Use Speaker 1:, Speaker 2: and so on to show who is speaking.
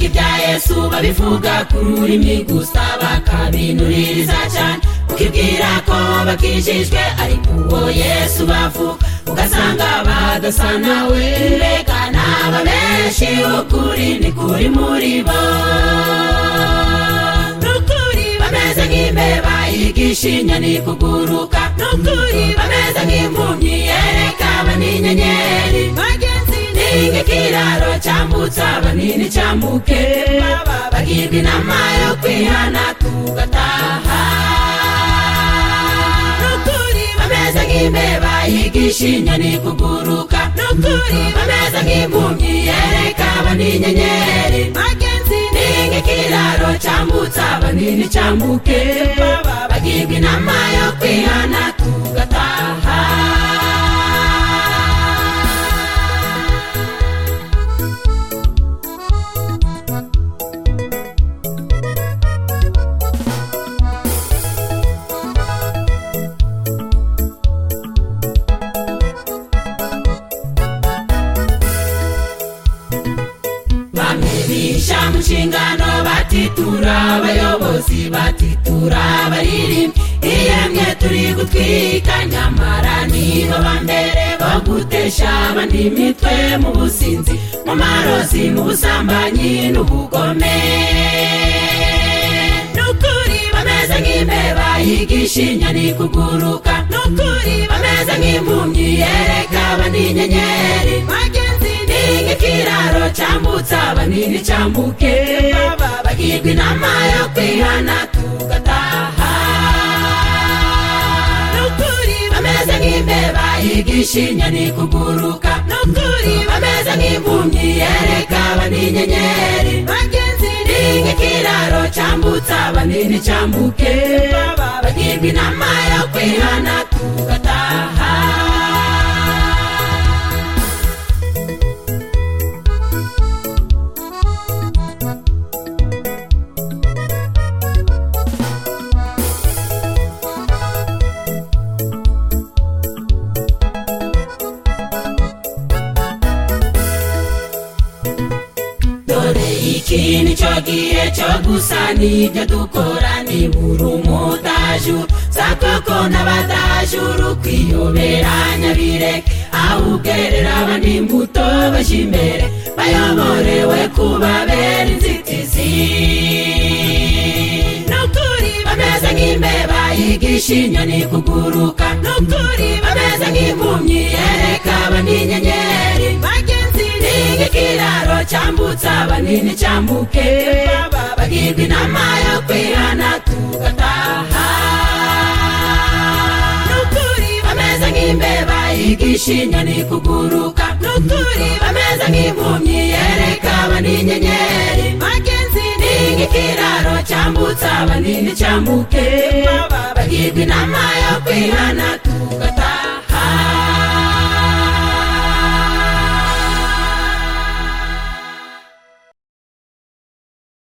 Speaker 1: yesu babivuga ku rurimi gusa bakabinuririza cyane ukibwira ko bakijijwe ariko uwo yesu bavuga ugasanga badasa nawe reka naba benshi ukuri ni kuri muri bo n'ukuri bameze nk'imbeba yigisha inyoni kuguruka n'ukuri bameze nk'impumyi yereka abaninyenyeri ninga ikiraro cyambutsa abanini cyambuke bagirwa inama yo kwihana tugataha n'ukuri bameze nk'imbeba yigisha inyoni kuguruka n'ukuri bameze nk'impumyi yereka abaninyenyeri ninga ikiraro cyambutsa abanini cyambuke bagirwa inama yo kwihana tugataha bamwibisha mu nshingano batitura abayobozi batitura abaririmbyi iyemwe turi gutwika nyamara nibo ba mbere bo gutesha abandi imitwe mu businzi mu marozi mu busambanyi n'ubugome n'ukuri bameze nk'imbeba yigisha inyoni kuguruka n'ukuri bameze nk'impumyi yereka abaninyenyeri ninga ikiraro cyambutsa abanini cyambuke bagirwa inama yo kwihana tugataha n'ukuri bameze nk'imbeba yigisha inyoni kuguruka n'ukuri bameze nk'impumyi yereka abaninyenyeri ninga ikiraro cyambutsa abanini cyambuke bagirwa inama yo kwihana tugataha dore iki nicyo gihe cyo gusa nibyo dukora nibura umudaju sakoko n'abadajuru kwiyoberanya bireke awubwerera abandi imbuto bajya imbere bayoborewe kubabera inzitizi n'ukuri bameze nk'imbeba yigisha inyoni kuguruka n'ukuri bameze nk'impumyi yereka abaninyenyeri ninga ikiraro cyambutsa abanini cyambuke bagirwa inama yo kwihana tugataha n'ukuri bameze nk'imbeba yigisha inyoni kuguruka n'ukuri bameze nk'impumyi yereka abaninyenyeri ninga ikiraro cyambutsa abanini cyambuke bagirwa inama yo kwihana